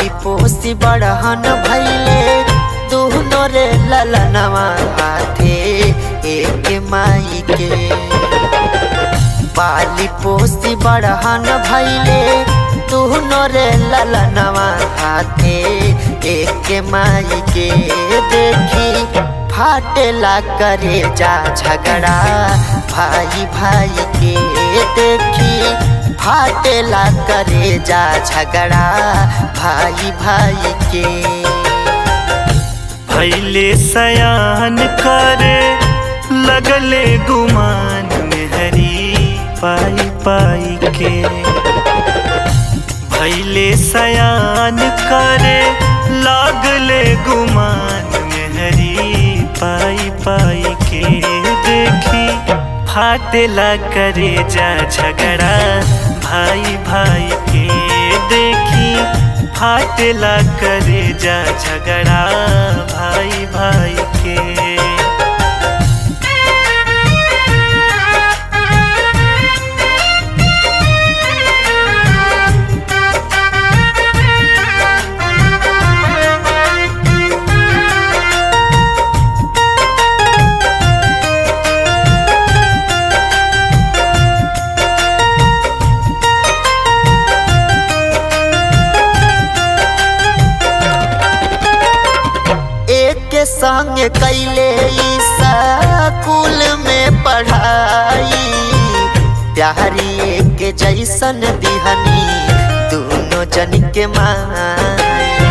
पाली पोसी बड़हन भैले दोनों रे ललनवा हाथे एक माई के पाली पोसी बड़हन भैले दोनों रे ललनवा हाथे एक माई के देखी फाटेला करे जा झगड़ा भाई भाई के देखी फाटेला करे जा झगड़ा भाई भाई के भैले सयान करे लगले गुमान में हरी पाई पाई के भैले सयान करे लागले गुमान में हरी पाई पाई के देखी फाटेला करे जा झगड़ा भाई भाई के देखी फाटेला करे जा झगड़ा भाई भाई के एक संग कैले स्कूल में पढ़ाई प्यारी एक जैसन दिहनी दोनों जन के माई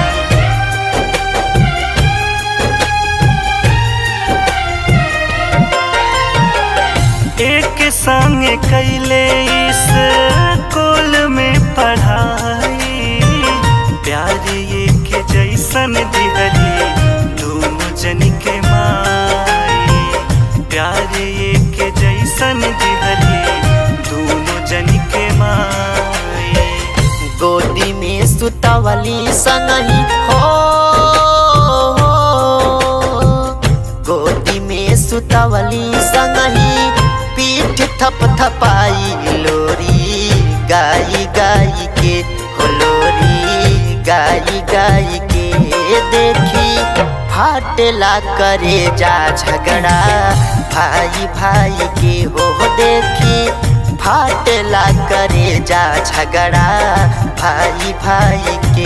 एक संग कैले स्कूल में पढ़ाई प्यार एक जैसन दिहली दोनों जन के माई प्यार एक जैसन दिहली दोनों जन के माई गोदी में सुतवली संगही हो गोदी में सुतवली संगही पीठ थप थपाई लोरी गाई गाई के हो लोरी गाई गाई के देखी फाटेला करे जा झगड़ा भाई भाई के हो देखी फाटेला करे जा झगड़ा भाई भाई के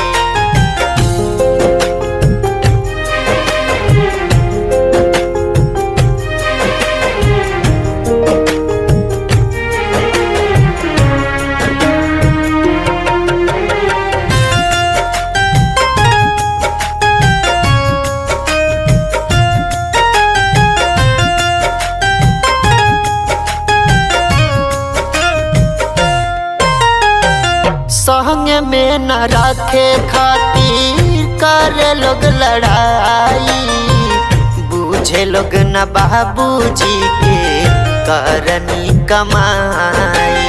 संग में न रखे खातिर करे लोग लड़ाई बूझे लोग न बाबूजी के करनी कमाई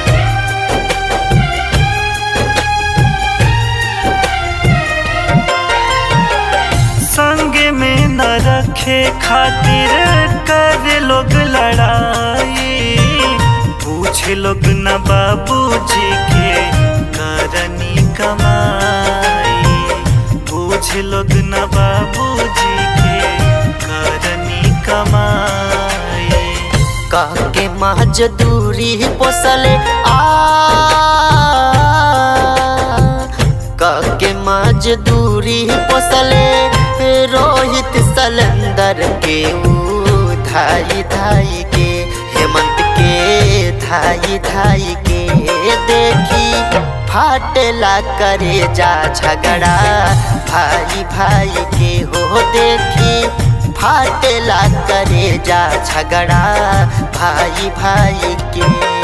संग में न रखे खातिर कर लोग लड़ाई पूछ लोग न बाबूजी के करनी कमाई पूछ लोग न बाबूजी के करनी कमाई कह के मजदूरी पोसले आ कह के मजदूरी पोसले रोहित सलंदर के ऊ धाई धाई के हेमंत के धाई धाई के देखी फाटेला करे जा झगड़ा भाई भाई के हो देखी फाटेला करे जा झगड़ा भाई भाई के